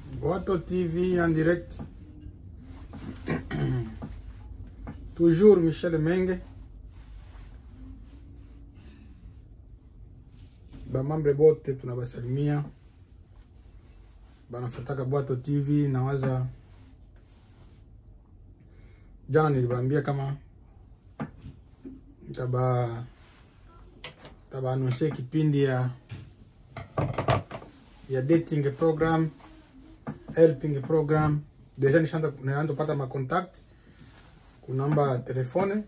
Boato TV en direct. Toujours Michel Menge. Bamambre bote tunabasalimia, banafataka Bwato TV. Nawaza jana nilibambia kama taba taba anonse kipindi ya ya dating program helping program deja nishaanza naanza kupata macontact kunamba telefone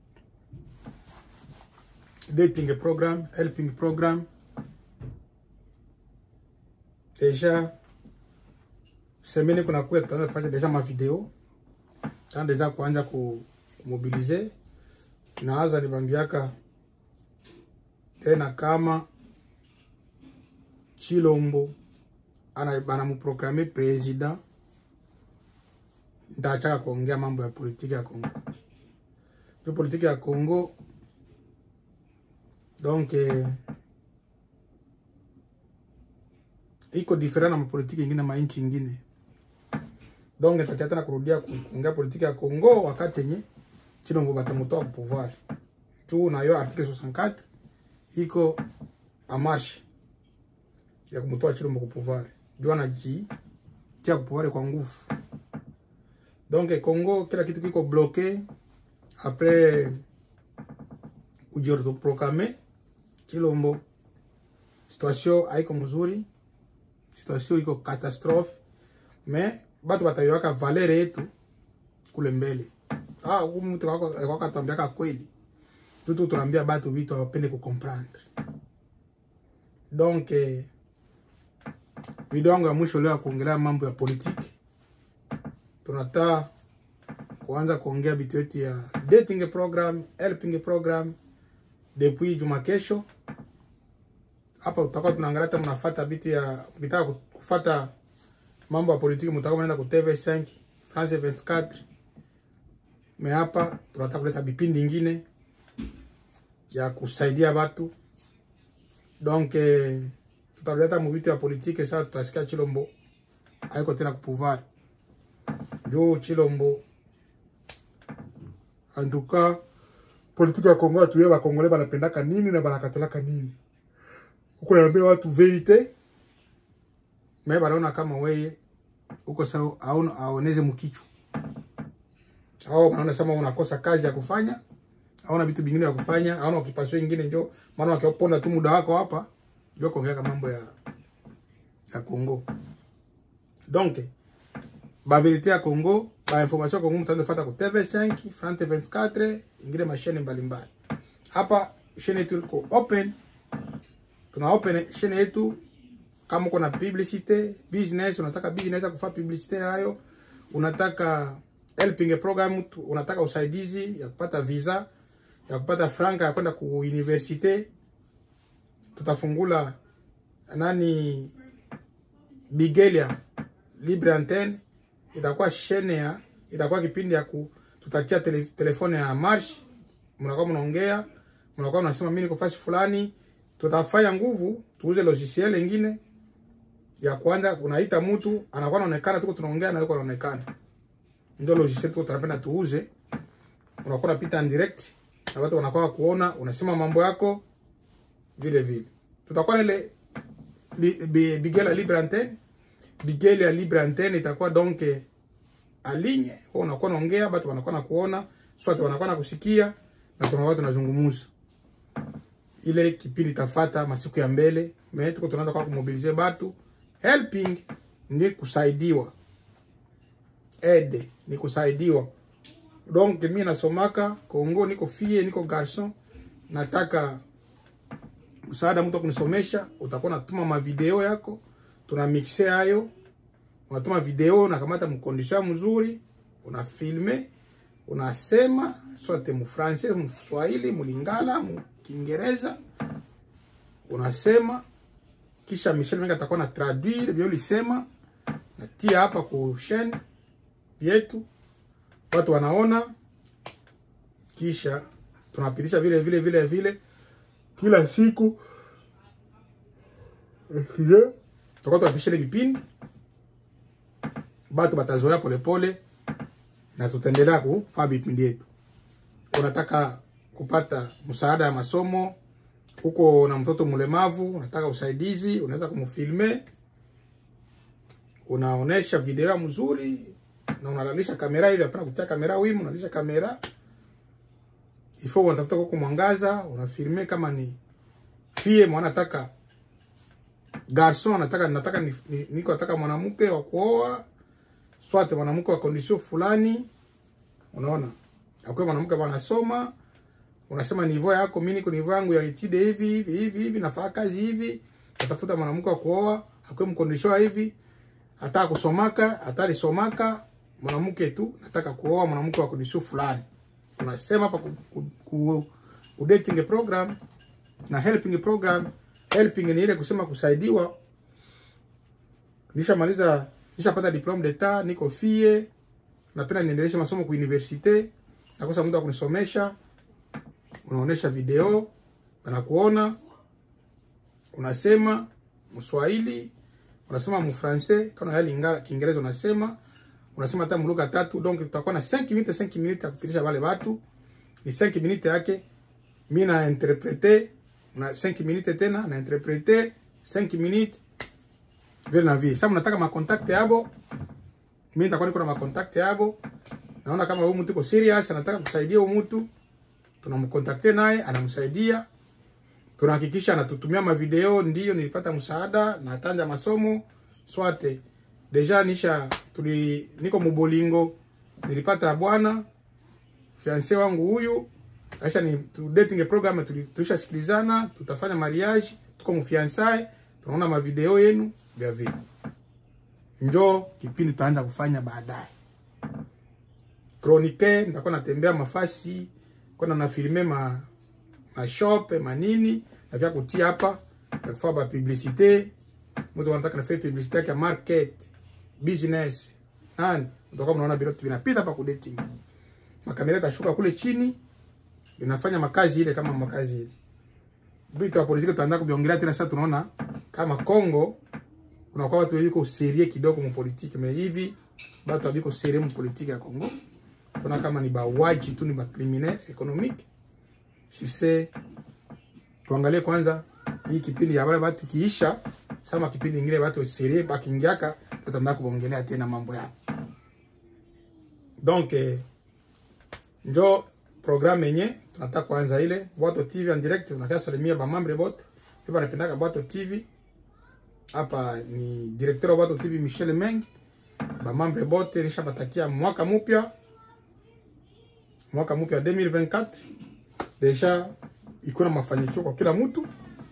dating program helping program deja semeni kuna kuya tutaanza kufanya deja mavideo tana deja kuanja ku kumobilize naaza nibambiaka tena kama Chilombo ana banamuprograme president, ndachaka kuongea mambo ya politiki ya Kongo. Ndio politiki ya Kongo donc eh, iko different na mapolitiki ingine ma nchi ingine, donc nitakia tena kurudia ku- kuongea politiki ya Kongo wakati yenye Chilombo batamutoa ku pouvoir juu nayo article 64 iko a marche ya kumtoa Chilombo ku pouvoir juu anaji tia ku pouvoir kwa nguvu. Donc Congo kila kitu kiko bloqué après kujiautoproclame Chilombo, situation haiko mzuri, situation iko catastrophe, mais batu batayoaka valeur yetu kule mbele. Ah, huyu mtu wako wako atambia kweli. Tutu tunaambia batu vitu hawapende kucomprendre. Donc eh, video yangu ya mwisho leo ya kuongelea mambo ya politiki, tunataka kuanza kuongea vitu yetu ya dating program, helping program depuis juma kesho. Hapa tutakuwa tunaangalia hata mnafuata vitu ya mkitaka kufuata mambo ya politiki, mtakuwa mnaenda ku TV5 France 24 me hapa tunataka kuleta vipindi ingine ya kusaidia watu donc eh, tutaleta muvitu ya politike sasa. Tutasikia Chilombo haiko tena kupouvoir juu Chilombo antuka politike ya Kongo atuye bakongole banapendaka nini na banakatalaka nini, uko naambia watu verite me banaona kama weye uko sawa aona aoneze mkichwa au wanaona sema unakosa kazi ya kufanya, hauna vitu vingine vya kufanya, hauna ukipaswa ingine, njo maana wakiponda tu muda wako hapa, ndio kuongea mambo ya ya Kongo. Donc ba verite ya Kongo, ba information ya Kongo mtaanza fuata ku TV5, France 24, ingine mashine mbalimbali. Hapa chaîne yetu iko open, tuna open chaîne yetu kama uko na publicité business, unataka business ya kufanya publicité hayo, unataka helping program, tu- unataka usaidizi ya kupata visa ya kupata franka ya kwenda ku universite, tutafungula nani Bigelia Libre Antenne, itakuwa shene ya itakuwa kipindi ya ku tutatia tele, telefone ya marsh, mnakuwa mnaongea, mnakuwa mnasema mimi niko fasi fulani, tutafanya nguvu tuuze logiciel ingine ya kwanza, unaita mtu anakuwa anaonekana, tuko tunaongea na yuko anaonekana ndio logiciel tuko tunapenda tuuze, unakuwa unapita en direct na watu wanakuwa kuona, unasema mambo yako vile vile. Tutakuwa na ile bi- bi- Bigela Libre Antenne, Bigela ya Libre Antenne itakuwa donc eh, aligne, wewe unakuwa unaongea, watu wanakuwa na kuona, swat wanakuwa na kusikia na tunakuwa tunazungumza. Ile kipindi tafata masiku ya mbele, mais tuko tunaanza kwa kumobilize batu. Helping ni kusaidiwa aide ni kusaidiwa. Donc mi nasomaka Kongo, niko fie, niko garson, nataka msaada, mtu akunisomesha, utakuwa natuma mavideo yako, tuna mixe hayo, unatuma video, nakamata mkondisio mzuri, unafilme, unasema sote mu français, mu Swahili, mu Lingala, mu Kiingereza, unasema kisha Michel Menga atakuwa na traduire bio lisema, natia hapa ku chaîne yetu watu wanaona, kisha tunapitisha vile vile vile vile kila siku tutakuwa tunapitisha ile vipindi batu batazoea polepole na tutaendelea kufanya vipindi yetu. Unataka kupata msaada ya masomo, uko na mtoto mlemavu, unataka usaidizi, unaweza kumfilme, unaonesha video mzuri na unalalisha kamera hivi, hapana kutia kamera wimu, unalisha kamera ifo, unatafuta kwa mwangaza, unafilme kama ni fie mwana nataka garson, nataka nataka ni, ni, niko nataka mwanamke wa kuoa swate mwanamke wa condition fulani, unaona akwe mwanamke anasoma, unasema nivo yako, mimi niko nivo yangu ya etide hivi hivi hivi hivi, nafanya kazi hivi, natafuta mwanamke wa kuoa akwe mkondisho hivi, hata kusomaka hata lisomaka mwanamke tu, nataka kuoa mwanamke wa condition fulani. Unasema hapa ku, ku, ku, ku dating program na helping program. Helping ni ile kusema kusaidiwa. Nishamaliza, nishapata diplome d'etat, niko fie, napenda niendeleshe masomo ku universite, nakosa muda wa kunisomesha. Unaonesha video, wanakuona, unasema Mswahili, unasema Mfrancais, kama ya Lingala Kiingereza unasema, unasema hata mlugha tatu. Donc tutakuwa na 5 minutes 5 minutes ya kupitisha wale watu, ni 5 minutes yake mimi na interprete na 5 minutes tena na interprete 5 minutes vile na vile. Sasa mnataka ma contact yabo, mimi nitakuwa niko na ma contact yabo. Naona kama huyu mtu iko serious, anataka kusaidia huyu mtu, tunamkontakte naye, anamsaidia. Tunahakikisha anatutumia ma video, ndio nilipata msaada na tanja masomo swate. Deja nisha tuli niko mubolingo, nilipata bwana fiancé wangu huyu Aisha ni tu dating program tulishasikilizana, tutafanya mariage, tuko mfiansae, tunaona mavideo yenu vya vipi. Njoo kipindi tutaanza kufanya baadaye. Chronique nitakuwa natembea mafasi, kuna na filme ma ma shop manini na vya kutia hapa ya kufanya ba publicité. Mtu anataka nafanya publicité yake market, business. Nani? Mtakuwa mnaona bila tu vinapita hapa ku dating. Makamera itashuka kule chini inafanya makazi ile kama makazi ile. Vitu vya politiki tutaanza kuviongelea tena. Sasa tunaona kama Kongo kuna kwa watu wiko serie kidogo mu politiki, me hivi watu wako serie mu politiki ya Kongo, kuna kama ni bawaji tu, ni ba criminel economique. Sisi tuangalie kwanza hii kipindi ya wale watu kiisha, sama kipindi kingine watu serie bakingiaka, tutaanza kuongelea tena mambo yao. Donc eh, njo programme yenye tunataka kuanza ile Bwato TV en direct. Tunakaa salimia ba mambre bote pia banapendaka Bwato TV. Hapa ni directeur wa Bwato TV Michel Meng, ba mambre bote nishabatakia mwaka mpya, mwaka mpya 2024 deja iko na mafanikio kwa kila mtu.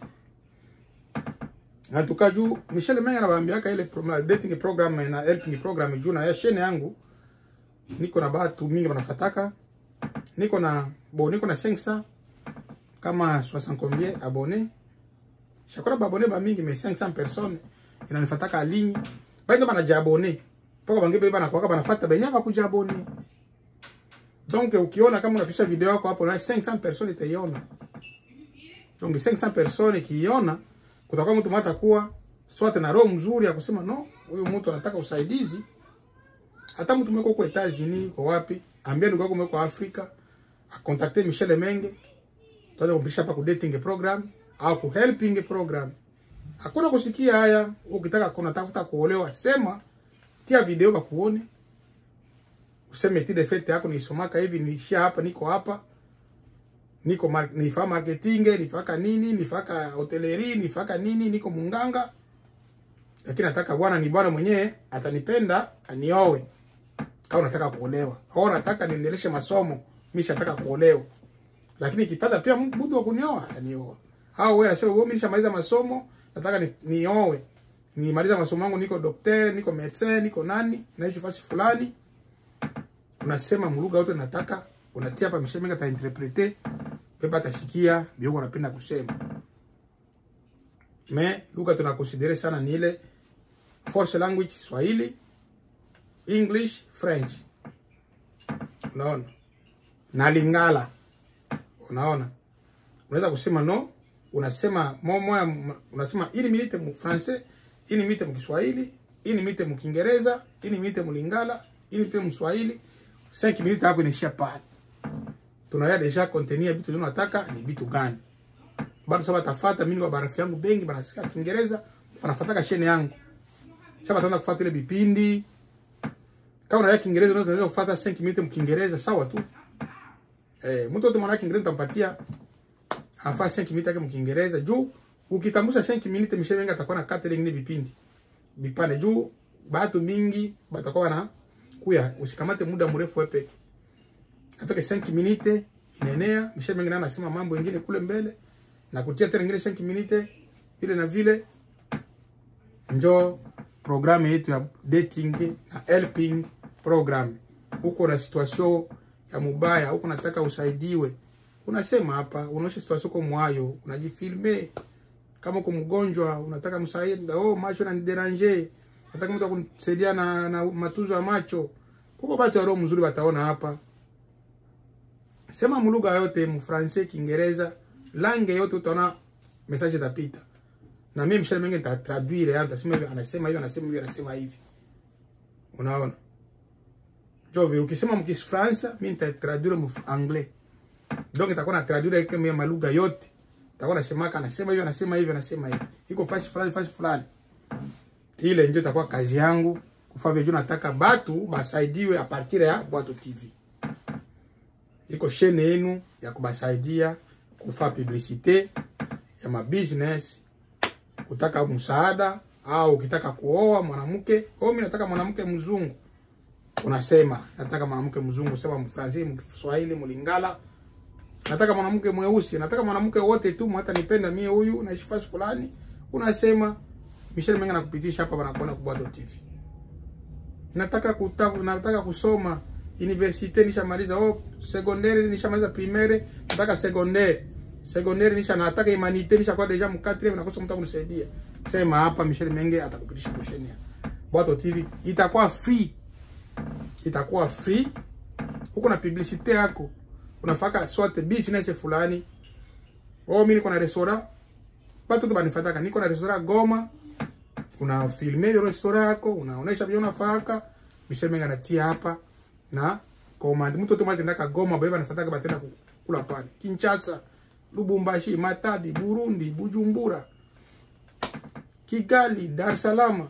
Na tukaju Michel Meng anawaambiaka ile program, dating program na helping program juu na ya shene yangu niko na batu mingi wanafataka niko na bo niko na 500 kama 60 combien abonné shakora ba abonné ba mingi mais 500 personnes inanifataka ligne bado bana jabone poko bangi beba na kwa bana fata benya ba kuja abonné donc ukiona kama unapisha video yako hapo na 500 personnes itaiona donc 500 personnes kiona kutakuwa mtu mata kuwa swate na roho mzuri ya kusema no huyu mtu anataka usaidizi hata mtu mweko kwa Etats-Unis kwa wapi ambia ndugu yako mweko Afrika akontakte Michel Menge, tuanze kumpisha hapa ku dating program au ku helping program. Hakuna kusikia haya. Ukitaka kuna tafuta kuolewa, sema tia video kwa kuone, useme ti defete yako nisomaka hivi, niishia hapa, niko hapa, niko mar nifaa marketing, nifaka nini, nifaka hoteleri, nifaka nini, niko munganga, lakini nataka bwana ni bwana mwenyewe atanipenda aniowe. Kama unataka kuolewa au nataka niendeleshe masomo mimi shataka kuolewa, lakini ikipata pia mtu wa kunioa atanioa. Au wewe unasema wewe, mimi nishamaliza masomo nataka ni, nioe, nimaliza masomo yangu, niko daktari, niko medecin, niko nani, naishi fasi fulani, unasema mlugha yote nataka, unatia hapa mshemenga ta interprete pepa atasikia bio unapenda kusema. Me lugha tunakonsidere sana ni ile force language Swahili, English, French. Unaona? Na Lingala. Unaona? Unaweza kusema no, unasema moja unasema ili minute mu français, ili minute mu Kiswahili, ini mite mkiingereza ini mite mlingala ini mite mswahili 5 minutes hapo inaishia pale tunaya deja contenir vitu tunataka ni vitu gani bado sasa batafuata mimi kwa barafiki yangu bengi banasikia kiingereza wanafuataka shene yangu sasa bataanza kufuata ile vipindi kama unaya kiingereza unaweza kufuata 5 minutes mkiingereza sawa tu eh mtu wote mwana kiingereza tampatia afaa 5 minutes yake mkiingereza juu ukitambusha 5 minutes Michel Menga atakuwa na catering ni vipindi vipande juu batu mingi batakuwa na kuya usikamate muda mrefu wewe peke afike 5 minutes inenea Michel Menga naye anasema mambo mengine kule mbele na kutia tena ingine 5 minutes vile na vile njo programu yetu ya dating na helping program huko na situation ya mubaya huko nataka usaidiwe unasema hapa unaosha situation kwa mwayo unajifilme kama uko mgonjwa unataka msaada oh macho na deranger nataka mtu akunisaidia na, na matuzo ya macho kuko batu ya roho mzuri bataona hapa sema mulugha yote mfrancais kiingereza langue yote utaona message itapita na mimi Michel Menge nitatraduire hata sema hivi anasema hivi anasema hivi anasema hivi unaona jo vile ukisema mkifransa mimi nitatraduire mu anglais donc itakuwa na traduire kama malugha yote itakuwa nasemaka anasema hivi anasema hivi anasema hivi iko fasi fulani fasi fulani ile ndio itakuwa kazi yangu kufanya vile nataka batu basaidiwe a partir ya Bwato TV iko shene yenu ya kubasaidia kufa publicite ya mabusiness kutaka msaada au ukitaka kuoa mwanamke au mimi nataka mwanamke mzungu unasema nataka mwanamke mzungu sema mfransi mkiswahili mlingala nataka mwanamke mweusi nataka mwanamke wote tu hata nipenda mie huyu naishi fasi fulani unasema Michel Menga nakupitisha hapa wanakuona kwa Bwato TV nataka kutafu nataka kusoma universite nishamaliza oh secondaire nishamaliza primaire nataka secondaire secondaire nisha nataka humanite nisha kwa deja mu 4 nakosa mtu akunisaidia sema hapa Michel Menge atakupitisha kushenia Bwato TV itakuwa free itakuwa free huko na publicite yako unafaka soit business fulani oh mimi niko na restaurant watu tu banifataka niko na restaurant Goma una filme ile restaurant yako unaonesha vile unafaka Michel Menga anatia hapa na command mtu tu mali ndaka Goma baba anafataka batenda kula pale Kinshasa Lubumbashi Matadi Burundi Bujumbura Kigali Dar es Salaam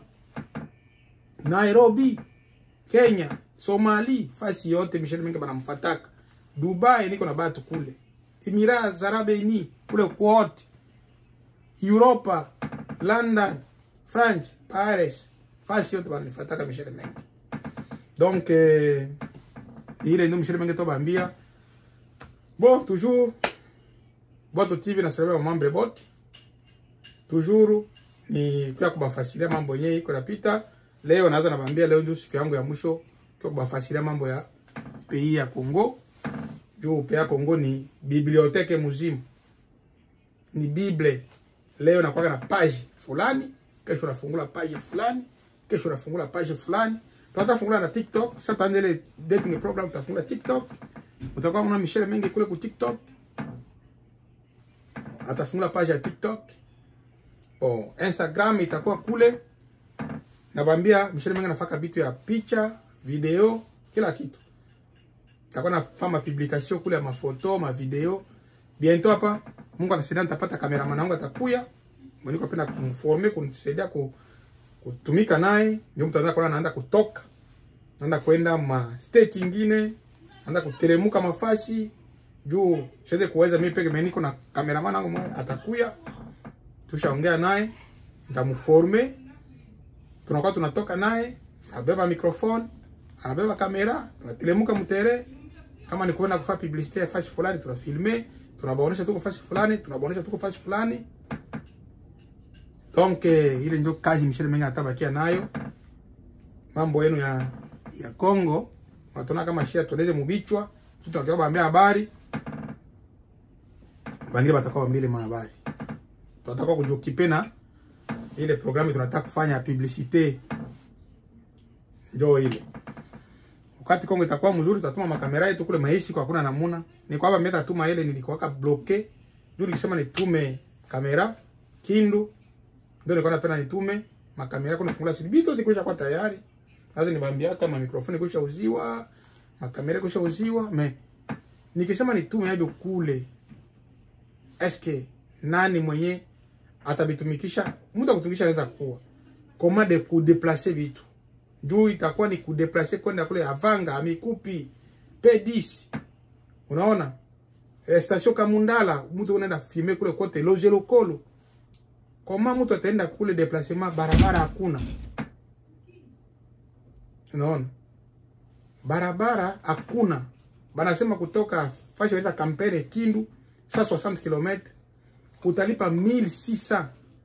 Nairobi Kenya Somali fasi yote Michel Menga banamfataka Dubai niko na batu kule Emirates Arab Unis kule kwote Europa London France Paris fasi yote bananifataka Michel Menga donc eh, ile ndio Michel Menga tobambia bon toujours Bwato TV nasalabia mamambre bote toujours ni kwa kubafasilia mambo yenyewe iko napita leo naanza nabambia leo ndio siku yangu ya mwisho kwa kubafasilia mambo ya pays ya Congo juu pays ya Congo ni bibliothèque muzimu ni bible leo nakuwa na page fulani kesho nafungula page fulani kesho nafungula page fulani tutafungula na TikTok sasa tuanze dating program tutafungula TikTok utakuwa kuna Michel Mengi kule ku TikTok atafungula page ya TikTok oh, Instagram itakuwa kule nabambia Michel Mengi anafaka vitu ya picha video kila kitu takuwa nafanya publication kule ya mafoto ma video bientôt hapa Mungu atasaidia nitapata cameraman wangu atakuya mweniko penda kumforme kunisaidia ku, kutumika naye ndio mtu anataka kuona anaanza kutoka naenda kwenda ma state ingine naenda kuteremuka mafasi juu siweze kuweza mimi peke mimi niko na cameraman wangu atakuya tushaongea naye nitamforme tunakuwa tunatoka naye abeba microphone anabeba kamera tunatelemuka mtere kama ni kuenda kufanya publicité ya fasi fulani tunafilme tunabaonesha tuko fasi fulani tunabaonesha tuko fasi fulani donc eh, ile ndio kazi Michel Menga atabakia nayo mambo yenu ya ya Congo natona kama shia tueleze mubichwa tutakiwa baambia habari bangine batakuwa bambile mahabari tunataka kujokipe na ile programu tunataka kufanya ya publicité njo ile wakati Kongo itakuwa mzuri, tutatuma makamera yetu kule maisi kwa kuna namuna. Ni kwamba mimi tatuma ile nilikuwaka bloke. Ndio nilisema nitume kamera Kindu. Ndio nilikuwa napenda nitume makamera yako nafungula siri bitu tikwisha kwa tayari sasa nibambia kama mikrofoni kusha uziwa makamera kusha uziwa me nikisema nitume hivyo kule eske nani mwenye atabitumikisha mtu akutumikisha anaweza kuwa koma de kudeplace vitu juu itakuwa ni kudeplace kwenda kule avanga amikupi p10 unaona eh, station kamundala mtu unaenda filme kule kote loge lokolo koma mtu ataenda kule deplacement barabara hakuna unaona barabara hakuna banasema kutoka fashi wanaita kampene kindu 160 km utalipa 1600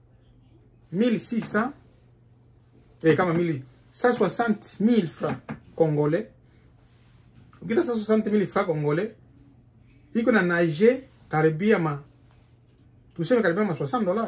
1600 eh, kama mili 160 francs congolais ukita 160 francs congolais iko na nage karibia ma tuseme karibia ma 60 dollars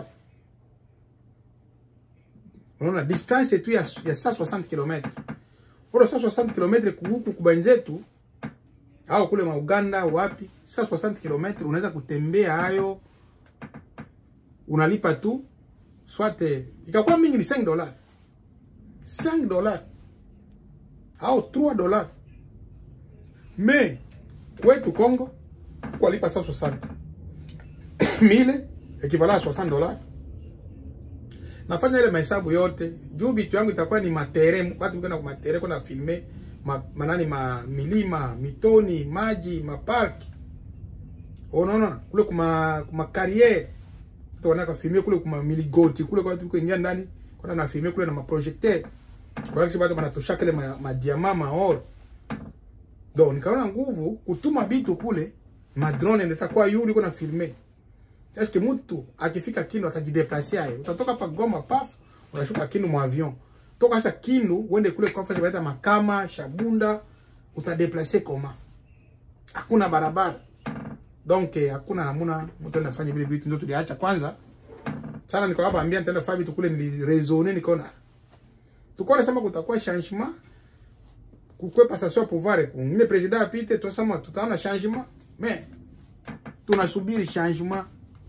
unaona distance tu ya, ya 160 km oro 160 km kuhuku kubanzetu au kule ma Uganda wapi 160 km unaweza kutembea hayo unalipa tu swate ikakuwa mingi ni 5 dollars 5 dollars au 3 dollars mais kwetu Congo kualipa 160 mile equivalent à 60 dollars nafanya ile mahesabu yote juu bitu yangu itakuwa ni matere watu kwenda kwa matere kwenda filme ma, manani ma milima mitoni maji maparki unaona kule kuma kuma carrière tutaona kwa filme kule kuma miligoti kule kwa watu kuingia ndani kwa na filme kule na maprojecteur kwa sababu watu wanatosha kile ma, ma diamant ma or donc nikaona nguvu kutuma bitu kule ma drone ndio kwa yuri kuna filme est que mtu akifika Kindu atajideplace aye utatoka pa Goma paf unashuka Kindu mwa avion toka sasa Kindu uende kule kwa fasi baita Makama Shabunda utadeplace koma hakuna barabara donc eh, hakuna namuna mtu anafanya vile vitu ndio tuliacha kwanza sana niko hapa ambia nitaenda fanya vitu kule nilirezoner nikaona tuko sema kutakuwa changement kukwepa sasa pouvoir kungine president apite tosema tutaona changement mais tunasubiri changement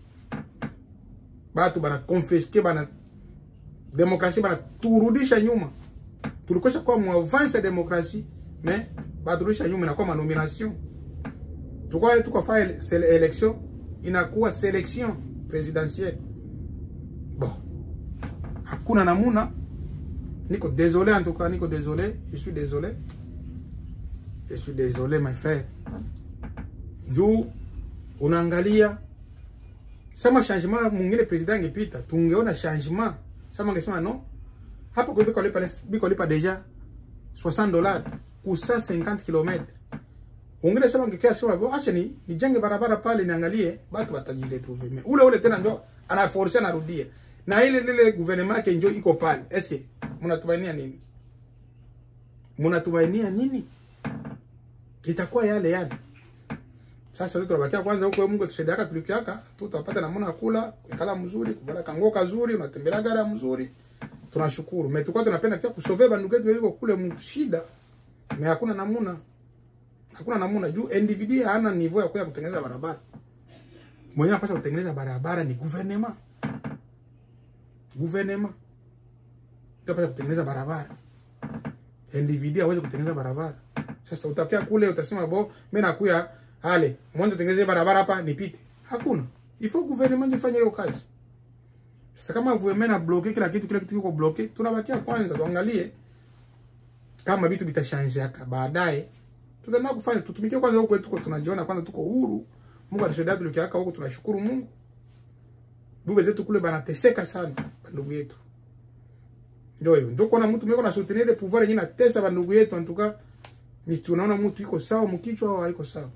batu bana confisque bana demokrasia bana turudisha nyuma tulikosha kwa muavance ya demokrasia mais baturudisha nyuma inakuwa manomination tukwa tuko fa election inakuwa selection presidentielle bon hakuna namuna niko désolé en tout cas niko désolé je suis désolé je suis désolé my frère juu unaangalia sama changement mwingine president angepita tungeona changement sama angesema no hapa kuliko lipa biko lipa deja 60 dollars ku 150 km ungine sema ngekia sema bo acha ni nijenge barabara pale niangalie batu batajiretrouver mais ule ule tena ndo anaforce anarudia na ile lile gouvernement yake njo iko pale est-ce que mnatumainia nini mnatumainia nini itakuwa yale yale sasa leo tunabakia kwanza huko Mungu tusaidiaka tulikiaka tutapata namna kula kala mzuri kuvala kango kazuri unatembelea gara mzuri tunashukuru mais tulikuwa tunapenda pia kusove bandugu wetu wako kule mshida mais hakuna namuna hakuna namuna juu individu hana niveau ya kuya kutengeneza barabara mwenye anapaswa kutengeneza barabara ni gouvernement gouvernement ndio anapaswa kutengeneza barabara individu hawezi kutengeneza barabara sasa utakia kule utasema bo mimi nakuya ale mwanzo tengeneze barabara hapa nipite hakuna ifo gouvernement ifanye hiyo kazi sasa kama gouvernement na bloquer kila kitu kila kitu kiko bloquer tunabakia kwanza tuangalie kama vitu vitashanje haka baadaye tutaenda kufanya tutumikie kwanza huko tuko tunajiona kwanza tuko huru Mungu atusaidia tulikiaka huko tunashukuru Mungu bube zetu kule banateseka sana bandugu yetu ndio hiyo ndio kuna mtu mweko na soutenir le pouvoir yenyewe natesa bandugu yetu antuka ni tunaona mtu iko sawa mkichwa au haiko sawa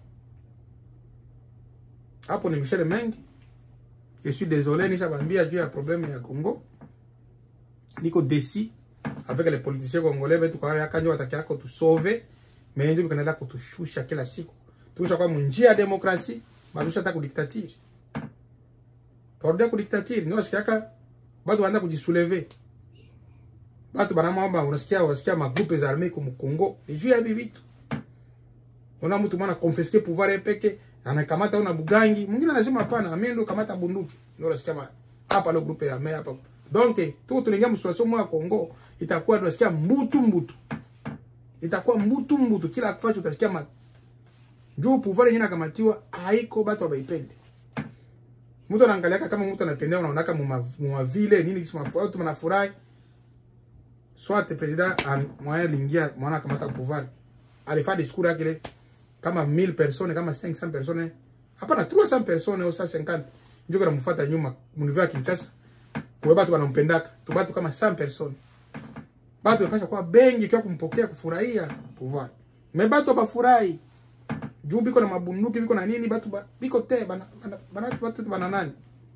hapo ni Michel Mengi. Je suis désolé, nishabambia juu ya problème ya Congo. Niko déçu avec les politiciens congolais wetu kwa yaka ndio wataki yako tusove, mais ndio bikanaenda kutushusha kila siku. Tuisha kwa njia ya demokrasi, bazusha hata kudiktatiri. Turudia kudiktatiri, ndio wasikiaka bado wanaenda kujisouleve. Batu banamwamba unasikia unasikia magroupe za armée comme Congo, ni juu ya hivi vitu. Ona mtu mwana confisquer pouvoir yake peke anakamata una bugangi mwingine anasema hapana mimi ndo kamata bunduki ndio unasikia hapa lo grupe ya mea hapa donc tuko tunaingia msituation moya Kongo itakuwa tunasikia mbutu mbutu itakuwa mbutu mbutu kila kifacho utasikia ma juu pouvoir yenyewe nakamatiwa haiko batu abaipende mtu anaangaliaka kama mtu anapendea unaonaka mwa vile nini kisi mafu watu manafurahi soit president moyen lingia mwana kamata pouvoir alifaa discours yake ile kama 1000 personnes kama 500 personnes hapana 300 personnes au 150 ndio kana mfuata nyuma munivu ya Kinshasa kwa batu wanampendaka tu batu kama 100 personnes batu wapasha kwa bengi kwa kumpokea kufurahia pouvoir me batu bafurahi juu biko na mabunduki biko na nini batu ba, biko te bana bana, bana batu bana nani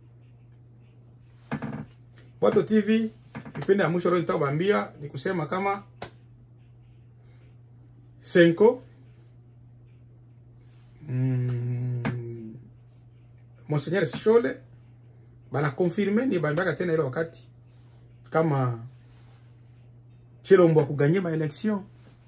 Boto TV kipindi ya mwisho leo nitakubambia ni kusema kama Senko mm, Monseigneur Shole bana confirme ni bambiaka tena ile wakati kama Chilombo akuganye ma election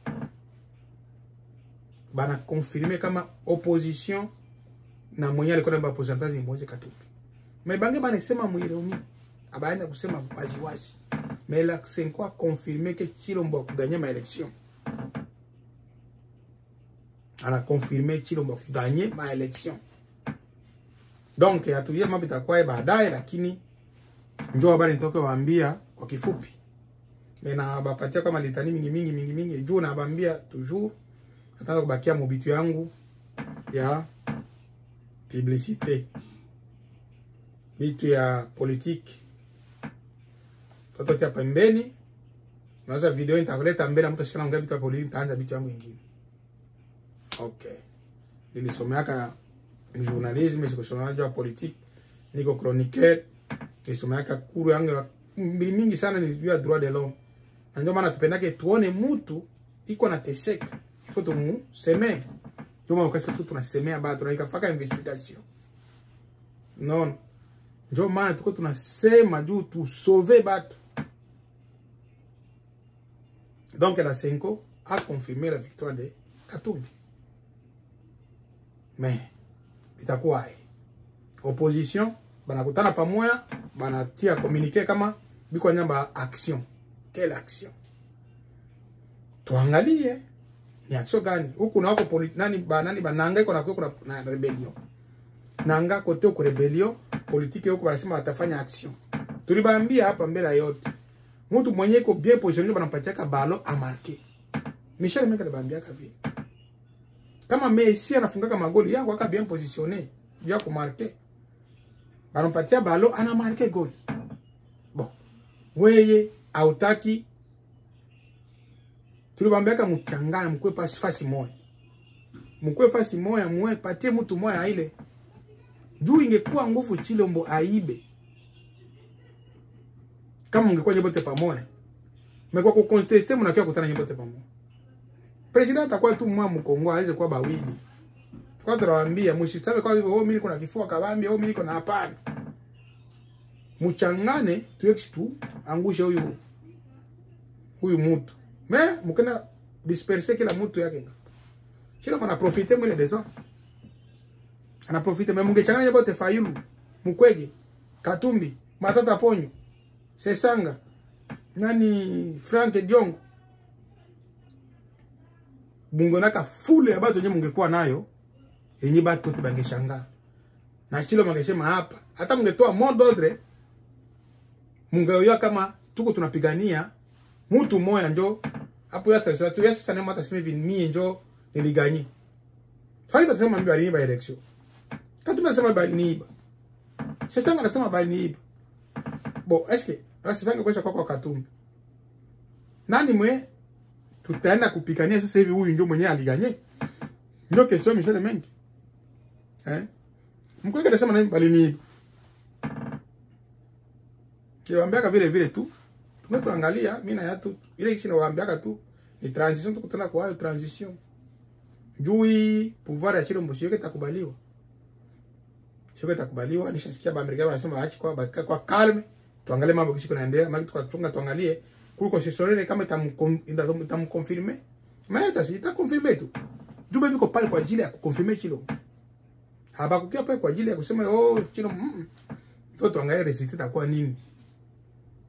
bana confirme kama opposition na mwenye alikuwa namba pourcentage ni Moise Katumbi. Mais bange banasema mwironi abaenda kusema wazi wazi. Mais la Senko a confirmé que Chilombo akuganye ma election. Ana confirmé Chilombo akuganye ma election. Donc atuye mambo itakuwa baadaye, lakini njoo habari nitoke waambia kwa kifupi. Mena bapatia kama litani mingi mingi mingi mingi juu na bambia toujours nataka kubakia mobitu yangu ya publicité bitu ya politique tatotia pembeni naweza video nitakuleta mbele mtu ashikana ngapi bitu ya politique nitaanza bitu yangu ingine okay nilisomeaka journalisme sikusomea juu ya politique niko chroniqueur nilisomeaka kuru yangu ya mbili mingi sana nilijua droit de l'homme na ndio maana tupendake tuone mtu iko na teseka ifo tumuseme ndio maana ukasikia tu tunasemea bado tunaikafaka investigation non ndio maana tuko tunasema juu tusauve batu donc la Senko a confirmé la victoire de Katumbi mais itakuwa hai opposition banakutana pamoja banatia communique kama biko nyamba action quelle action tuangalie ni action gani huku na wako nani ba nani bananga iko na kuna na rebellion nanga kote uko rebellion politique huko wanasema watafanya action tulibambia hapa mbele yote mtu mwenye iko bien positionné banampatia ka balo a marquer Michel Menga alibambia ka vile kama Messi anafungaka magoli yangu aka bien positionné ya ku marquer banampatia balo ana marquer goli bon weye hautaki tulibambiaka mchanganya mkwe pasi fasi moya mkwe fasi moya mwe patie mtu moya ile juu ingekuwa nguvu Chilombo aibe kama ungekuwa nyobote pamoja mekwa ku contester mnakia kutana nyobote pamoja president atakuwa tu mwa mkongo aweze kuwa bawili kwa tunawaambia msiseme kwa hivyo oh mimi niko na kifua kabambi oh mimi niko na hapana mchangane tuyekishi tu angushe huyu huyu mtu me mukena disperser kila mtu yake nga chila mana profiter mwile dezo ana profiter me mungechanganya yote fayulu mukwege katumbi matata ponyo sesanga nani frank diongo bungonaka fule ya bato nye mungekuwa nayo yenye batu wote bangeshangaa na chilo mangesema hapa hata mungetoa mot d'ordre mungeoya kama tuko tunapigania mtu moya njo hapo ya tatizo tu yasa sana mata sema hivi mie njo niliganyi faida tasema mimi bali niba election kati nasema bali niba sasa anasema bali niba bo eske sasa ngekosha kwa kwa Katumbi nani mwe tutaenda kupigania sasa hivi huyu ndio mwenyewe aliganye ndio kesho Michel Mengi eh mkweke anasema nani bali niba Kiwaambiaka vile vile tu tume tuangalia mimi na yatu ile kishi nawaambiaka tu ni transition tukutana kwa hayo transition jui pouvoir ya Chilombo sio kitakubaliwa sio kitakubaliwa nishasikia ba Amerika wanasema waache kwa baka kwa calme tuangalie mambo kishi kunaendelea maki tukachunga tuangalie kuliko sisonene kama itamconfirme maana si itaconfirme tu juu biko pale kwa ajili ya kuconfirme Chilombo habakukia pale kwa ajili ya kusema oh Chilombo mm, ndio tuangalie result itakuwa nini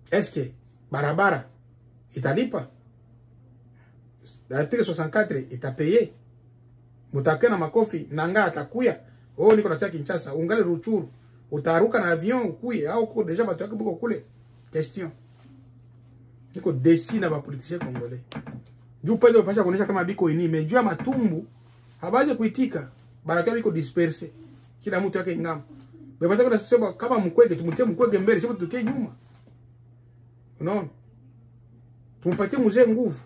eske barabara italipa article 64 itapaye mutakuya na makofi nanga atakuya oh niko natia Kinshasa ungali Ruchuru utaruka na avion ukuye au ko deja bato yake buko kule question niko desi na bapolitisien congolais juu pende bapasha kuonesha kama biko ini mais juu ya matumbu habaje kuitika banakia biko disperse kila mtu yake ngamo bapasha kuna sema kama mkwege tumutie mkwege mbele sio tukie nyuma unaona tumpatie mzee nguvu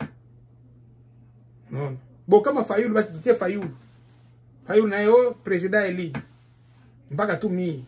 unaona bo kama Fayulu basi tutie Fayulu Fayulu nayo president eli mpaka tu mii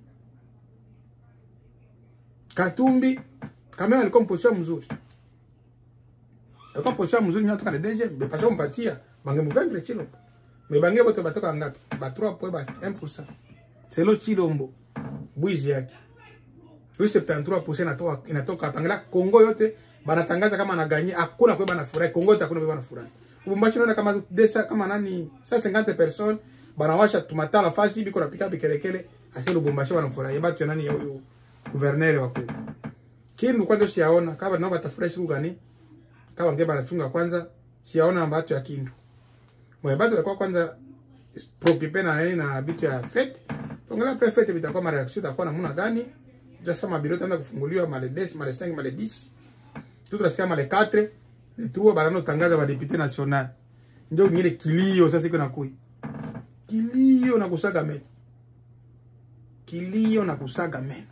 Katumbi kama alikuwa mposition mzuri alikuwa mposition mzuri nyotoka na deuxième mais parce mpatia bange mvendre Chilombo mais bange bote batoka ngapi ba 3 point ba 1% selo Chilombo bwizi yake huyu 73% inatoka inatoka pangela Kongo yote banatangaza kama anaganye hakuna kwa banafurahi Kongo yote hakuna kwa banafurahi Lubumbashi naona kama desa kama nani 150 personnes banawasha tumatala fasi biko napika bikelekele ase Lubumbashi wanafurahi batu ya nani ya huyu gouverneur wa kule Kindu kwanza siyaona kama nao batafurahi siku gani kama nge banachunga kwanza siyaona batu ya Kindu mwe batu ya kwa kwanza preoccupé na nini na bitu ya fete tongela prefete bitakuwa mara reaction itakuwa namna gani jasa mabiro tanda kufunguliwa male 10 male 5 male 10 tu tunasikia male 4 le trois banano tangaza ba député national ndio ngine kilio sasa iko nakui kilio na kusaga meno kilio na kusaga meno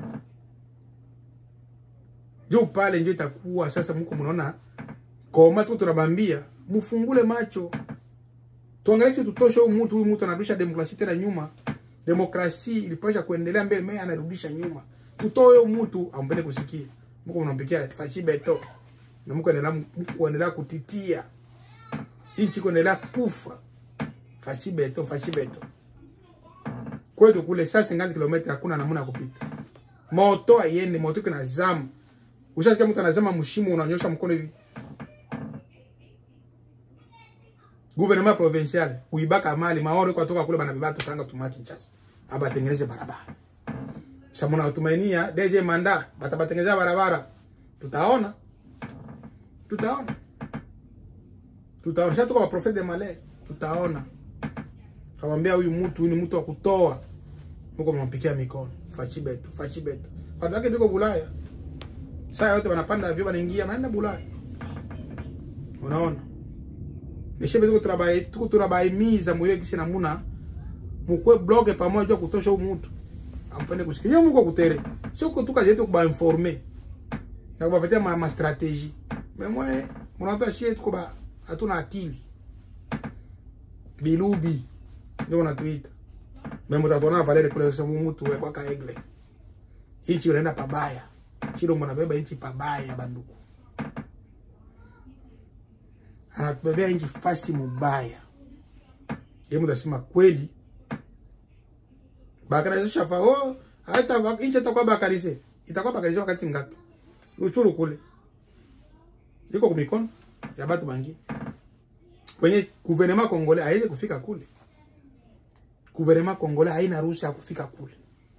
ndio pale ndio itakuwa sasa mko mnaona koma tu tunabambia mfungule macho tuangalie tutoshe huyu mtu huyu mtu anarudisha demokrasia tena nyuma demokrasia ilipasha kuendelea mbele mimi anarudisha nyuma tutoe huyu mtu ampende kusikia mko mnampikia fashi beto na mko endelea mko endelea kutitia inchi kuendelea kufa fashi beto fashi beto kwetu kule saa 50 km hakuna namna ya kupita moto aiende moto kuna zamu ushasikia mtu anasema mshimu unanyosha mkono hivi gouvernement provincial kuibaka mali maoro kwa toka kule banabeba tanga tuma Kinshasa aba tengeneze barabara sasa mna tumainia DG manda batabatengeneza barabara tutaona tutaona tutaona sasa tuko profete de malais tutaona kawambia huyu mtu huyu ni mtu wa kutoa mko mnampikia mikono fachi beto fachi beto watu wake ndiko Bulaya saa yote wanapanda vyo wanaingia wanaenda Bulaya unaona Meshebe tuko tunabai tuko tunabaimiza moyo kisi namuna mukwe bloge pamoja kutosha huyu mtu ampende kusikia mko kutere sio kutuka yetu kuba informer na kubapatia ma, ma strategie mais moi mnato shie tuko ba hatuna akili bilubi ndio wanatuita mais mtatona Valeri kule sasa mtu kwa kaegle inchi unaenda pabaya chilo mnabeba inchi pabaya banduku anatubebea nchi fasi mubaya ye mtasema kweli bakarize shafa oh hata nchi itakuwa bakarize itakuwa bakarize wakati ngapi ruchuru kule iko kumikono ya batu bangine kwenye gouvernement congolais haiwezi kufika kule gouvernement congolais haina ruhusa ya kufika kule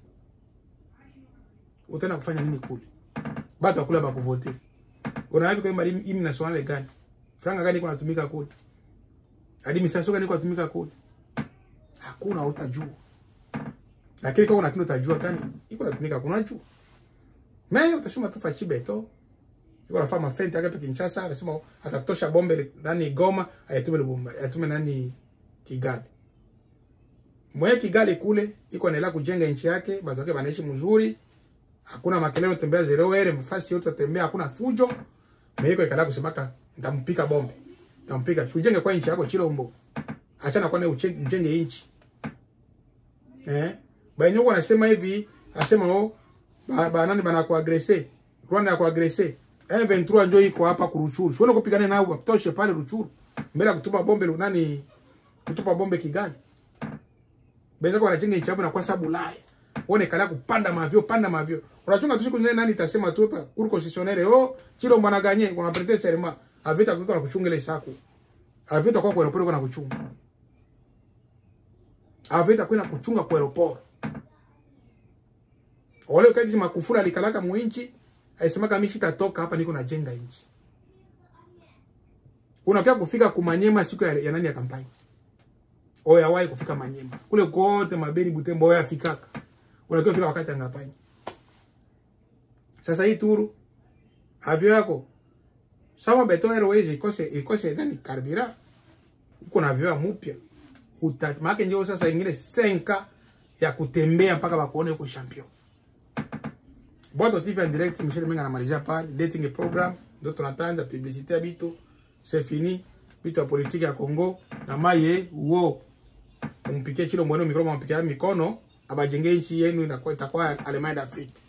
utaenda kufanya nini kule batu akula bakuvote unawapi kwa himne nationale gani franga gani iko natumika kule administration gani iko natumika kule hakuna utajua lakini kama kuna kitu utajua gani iko natumika kuna juu mais utasema tu fachi beto iko nafanya mafenti yake tu Kinshasa anasema atatosha bombe ndani Goma ayatume Lubumba ayatume nani Kigali mwe Kigali kule iko naendelea kujenga nchi yake watu wake wanaishi mzuri hakuna makelele tembea zero ere mfasi yote tembea hakuna fujo meiko ikala kusemaka ntampika bombe ntampika ujenge kwa nchi yako Chilombo achana kwa ujenge nchi eh baenye uko nasema hivi asema oh ba, ba nani bana kuagrese Rwanda ya kuagrese M23 njoo iko hapa kuruchuru sione kupigana nao watoshe pale Ruchuru mbele ya kutupa bombe nani kutupa bombe Kigali Benza kwa anachenga nchi yako na kwa sababu Ulaya one kala kupanda mavyo panda mavyo unachunga tu siku nani itasema tu hapa kuru concessionnaire oh Chilombo na ganye kuna prete serma avita kwa na kuchunga ile sako avita kwa kwa aeroport kwa na kuchunga avita kwa na kuchunga kwa aeroport ole kati makufura alikalaka muinchi aisemaka mi sitatoka hapa niko najenga nchi unakia kufika kumanyema siku ya, ya nani ya kampani oyawahi kufika manyema kule kote mabeni butembo oyo afikaka unakia kufika wakati ya kampani sasa hii turu avyo yako sama beto airways ikose ikose nani karbira uko na avyo ya mupya utat maake njoo sasa ingine 5 ya kutembea mpaka bakuone uko champion Boîte TV en direct, Michel Menga anamalizia pale dating program, ndio tunatanda publicité ya bitu, c'est fini. Bitu ya politiki ya Congo na maye uo umpikie chilo mbona mikro mpikia mikono abajenge nchi yenu inakuwa itakuwa Allemagne d'Afrique.